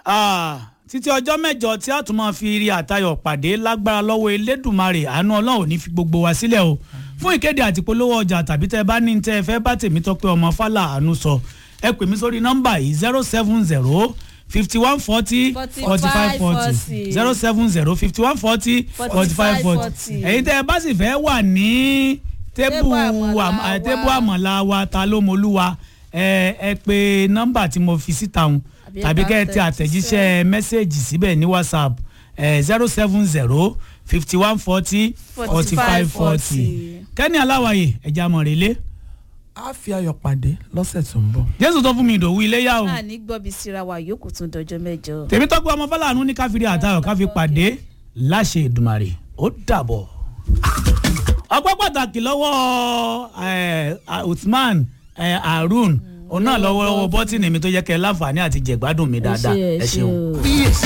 Ah, títí ọjọ́ mẹ́jọ tí a tún máa fi rí àtayọ̀ pàdé lágbára lọ́wọ́ elédùnmarè àánú ọlọ́run ò ní fi gbogbo wa sílẹ̀ o fún ìkéde àti polówó ọjà tàbí tẹ́ ẹ bá ní tẹ́ ẹ fẹ́ bá tèmi tọ́pẹ́ ọmọ fálà àánú sọ ẹ pè mí sórí nọ́mbà yìí zero seven zero fifty one forty forty five forty zero seven zero fifty one forty forty five forty ẹ̀yin tẹ́ ẹ bá sì fẹ́ wà ní tébù àmà- tébù àmàlà wa ta ló mọlúwa ẹ ẹ pé nọ́mbà tí mo fi síta hùn Àbí tàbí ẹ bá kẹ́ ẹ tẹ àtẹ̀jíṣẹ́ mẹ́sẹ̀gì síbẹ̀ ní whatsapp zero seven zero fifty one forty forty five forty kẹ́ni aláwàyè ẹ̀já mọ̀rẹ́lẹ́ a fi ayọ̀ pàdé lọ́sẹ̀ tó ń bọ̀. jésù tó fún mi ìdòwú iléyà o náà ní gbọ́bi síra wa yòókù tún dọjọ́ mẹ́jọ. tèmi tọ́gbọ́ ọmọ fọláàánú ní káfíńdì àtàwọn káfí pàdé láṣẹ ìdùmarè ó dàbọ̀. ọpẹ́ pàtàkì lọ́wọ́ eh, usman eh, harun òun náà lọ́wọ́ lọ́wọ́ bọ́tìnì mi tó yẹ kẹ́ ẹ láǹfààní àti jẹ̀gbádùn mi dáadáa ẹ ṣeun. o.